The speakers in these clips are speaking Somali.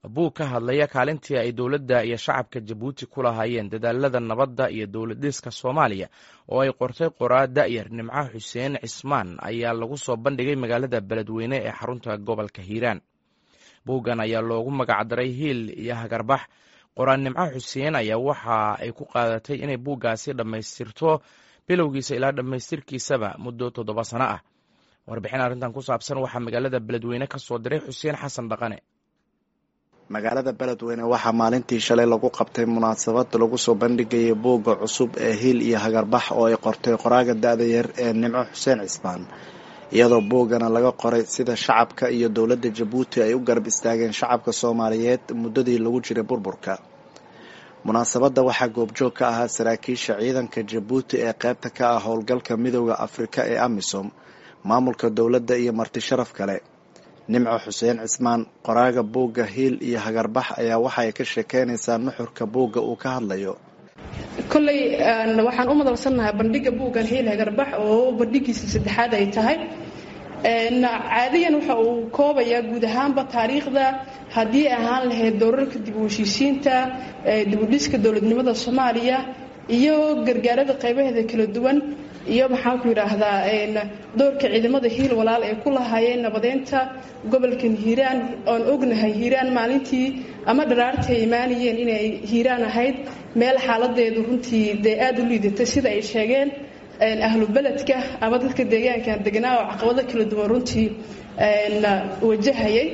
buug ka hadlaya kaalintii ay dowladda iyo shacabka jabuuti ku lahaayeen dadaalada nabadda iyo dowlad dhiska soomaaliya oo ay qortay qoraa da'yar nimco xuseen cismaan ayaa lagu soo bandhigay magaalada beledweyne ee xarunta gobolka hiiraan buuggan ayaa loogu magacdaray hiil iyo hagarbax qoraa nimco xuseen ayaa waxa ay ku qaadatay inay buuggaasi dhammaystirto bilowgiisa ilaa dhammaystirkiisaba muddo toddoba sano ah warbixin arrintan ku saabsan waxaa magaalada beledweyne ka soo diray xuseen xasan dhaqane magaalada beledweyne waxaa maalintii shalay lagu qabtay munaasabad lagu soo bandhigayay buugga cusub ee hiil iyo hagarbax oo ay qortay qoraaga da-da yar ee nimco xuseen cismaan iyadoo buuggana laga qoray sida shacabka iyo dowladda jabuuti ay u garab istaageen shacabka soomaaliyeed muddadii lagu jiray burburka munaasabadda waxaa goobjoog ka ahaa saraakiisha ciidanka jabuuti ee qaybta ka ah howlgalka midooda afrika ee amisom maamulka dowladda iyo marti sharaf kale nimco xuseen cismaan qoraaga buugga hiil iyo hagarbax ayaa waxa ay ka sheekeynaysaa nuxurka buugga uu ka hadlayo kolley waxaan u madalsannahay bandhigga buuggan hiil hagarbax oo bandhigiisa saddexaad ay tahay caadiyan waxa uu koobayaa guud ahaanba taariikhda haddii ahaan lahayd doorarka dib u heshiisiinta dibudhiska dowladnimada soomaaliya iyo gargaarada qaybaheeda kala duwan iyo maxaanku yidhaahdaa doorka ciidamada hiil walaal ay ku lahaayeen nabadeynta gobolkan hiiraan oon ognahay hiiraan maalintii ama dharaartii ay imaanayeen inay hiiraan ahayd meel xaaladeedu runtii dee aada u liidatay sida ay sheegeen ahlu beledka ama dadka deegaankan deganaa oo caqabado kala duwan runtii wajahayay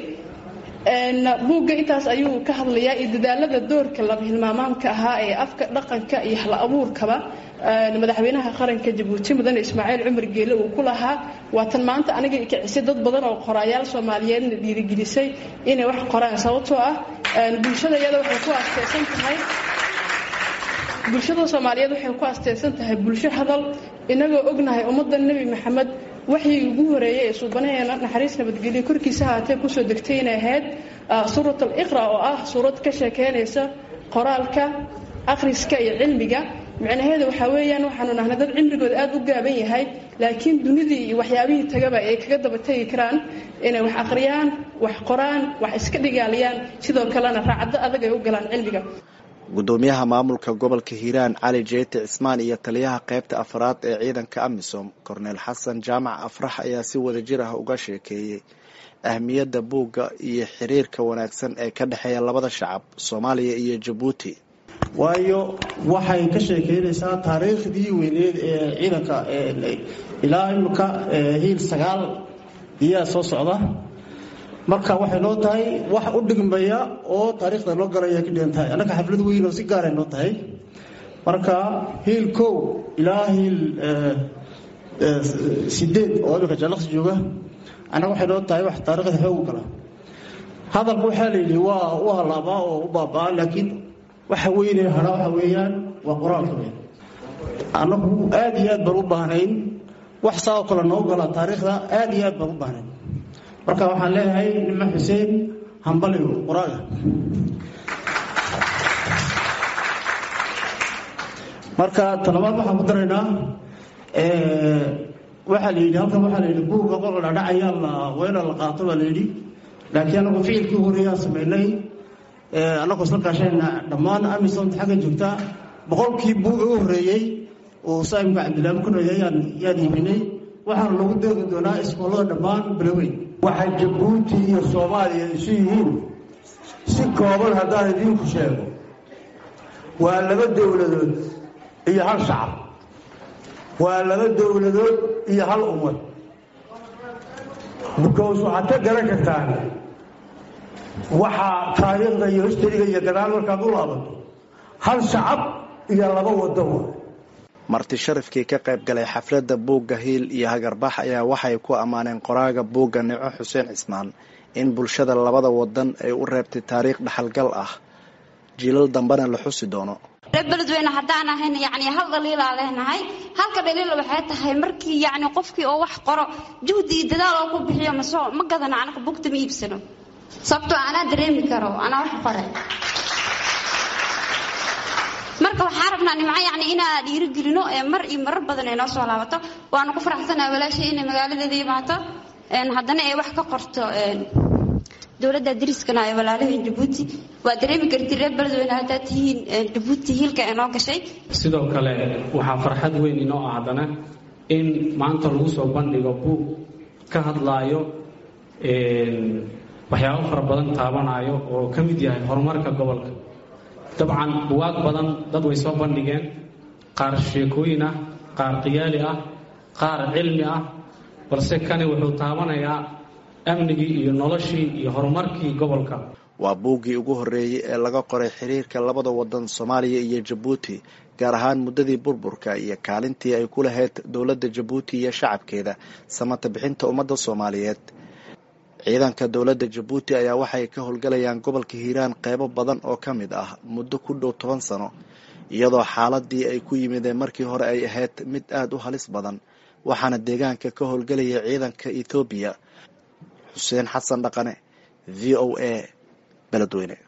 buugga intaas ayuu ka hadlayaa iyo dadaalada doorka laba hilmaamaamka ahaa ee afka dhaqanka iyo hal abuurkaba madaxweynaha qaranka jabuuti mudane ismaaciil cumar geele uu ku lahaa waatan maanta aniga kicisay dad badan oo qoraayaal soomaaliyeedna dhiirigelisay inay wax qoraan sababtoo ah bulshada iyada waxay ku asteysan tahay bulshada soomaaliyeed waxay ku asteysan tahay bulsho hadal inagoo ognahay ummadda nebi maxamed waxii ugu horeeyay ee suubanaheena naxariis nabadgelyo korkiisa haatee kusoo degtay inay ahayd suurat al iqra oo ah suurad ka sheekeynaysa qoraalka akhriska iyo cilmiga micnaheeda waxaa weeyaan waxaanu nahnay dad cimrigooda aada u gaaban yahay laakiin dunidii iyo waxyaabihii tagaba ay kaga daba tegi karaan inay wax akhriyaan wax qoraan wax iska dhigaaliyaan sidoo kalena raacaddo adag ay u galaan cilmiga gudoomiyaha maamulka gobolka hiiraan cali jeete cismaan iyo taliyaha qaybta afraad ee ciidanka amisom korneel xasan jaamac afrax ayaa si wadajir ah uga sheekeeyey ahmiyadda buugga iyo xiriirka wanaagsan ee ka dhexeeya labada shacab soomaaliya iyo jabuuti waayo waxay ka sheekeynaysaa taariikhdii weyneed ee ciidanka ilaa imika hiil sagaal iyaa soo socda marka waxay noo tahay wax u dhigmaya oo taariikhda loo galaya ka dhigan tahay annaga xaflad weyn oo si gaaray noo tahay marka hiil kow ilaa hiil sideed oo imika jaalaqsi jooga annaga waxay noo tahay wax taariikhda xoog u gala hadalka waxaa la yidhi waa u halaabaa oo u baabaa laakiin waxa weyne hadha waxa weeyaan waa qoraalka weyn annagu aad iyo aad baan u baahnayn wax saa oo kale noo gala taariikhda aad iyo aad baan u baahnayn marka waxaan leeyahay nimo xuseen hambaligo qoraaga marka talabaad waxaan ku daraynaa waxaa la yidhi halkan waxaa la yidhi buugga qolka dhadhacayaa la weena la qaato baa la yidhi laakiin anagu ficilkii horeeyaan samaynay annagoo isla kaashayna dhammaan amisomta xagga joogta boqolkii buuga u horreeyey oo saamka cabdilaami ku noyay yaan iibinay waxaana lagu doogi doonaa iskoolada dhammaan balaweyn waxay jabuuti iyo soomaaliya isu yihiin si kooban haddaan idiinku sheego waa laba dowladood iyo hal shacab waa laba dowladood iyo hal ummad bukows waxaad ka garan kartaan waxaa taariikhda iyo histariga iyo gadaal markaad u laabato hal shacab iyo laba waddo marti sharafkii ka qayb galay xafladda buugga hiil iyo hagarbax ayaa waxay ku ammaaneen qoraaga buugga nico xuseen cismaan in bulshada labada wadan ay u reebtay taariikh dhaxalgal ah jiilal dambena la xusi doono reer beledweyne haddaan ahayn yani hal dhaliilaa leenahay halka dhaliil waxay tahay markii yani qofkii oo wax qoro juhdi iyo dadaal oo ku bixiyo maso ma gadano anaga bugta ma iibsano sababtoo anaa dareemi karo anaa wax qore marka waxaan rabnaa nimco yani inaa dhiirigelino ee mar iyo marar badan ay noo soo laabato waanu ku faraxsanaha walaashay inay magaaladeeda imaato haddana ay wax ka qorto dowladda dariskana ay walaalaheen jabuuti waa dareemi karti reer beledweyne haddaad tihiin jabuuti hiilka ee noo gashay sidoo kale waxaa farxad weyn inoo ah haddana in maanta lagu soo bandhigo buug ka hadlaayo waxyaabo fara badan taabanayo oo ka mid yahay horumarka gobolka dabcan buwaag badan dad way soo bandhigeen qaar sheekooyin ah qaar qiyaali ah qaar cilmi ah balse kani wuxuu taabanayaa amnigii iyo noloshii iyo horumarkii gobolka waa buuggii ugu horreeyey ee laga qoray xiriirka labada wadan soomaaliya iyo jabuuti gaar ahaan muddadii burburka iyo kaalintii ay ku lahayd dowladda jabuuti iyo shacabkeeda samata bixinta ummadda soomaaliyeed ciidanka dowladda jabuuti ayaa waxay ka howlgalayaan gobolka hiiraan qeybo badan oo ka mid ah muddo ku dhow toban sano iyadoo xaaladii ay ku yimideen markii hore ay ahayd mid aada u halis badan waxaana deegaanka ka howlgelaya ciidanka ethoobiya xuseen xasan dhaqane v o a beledweyne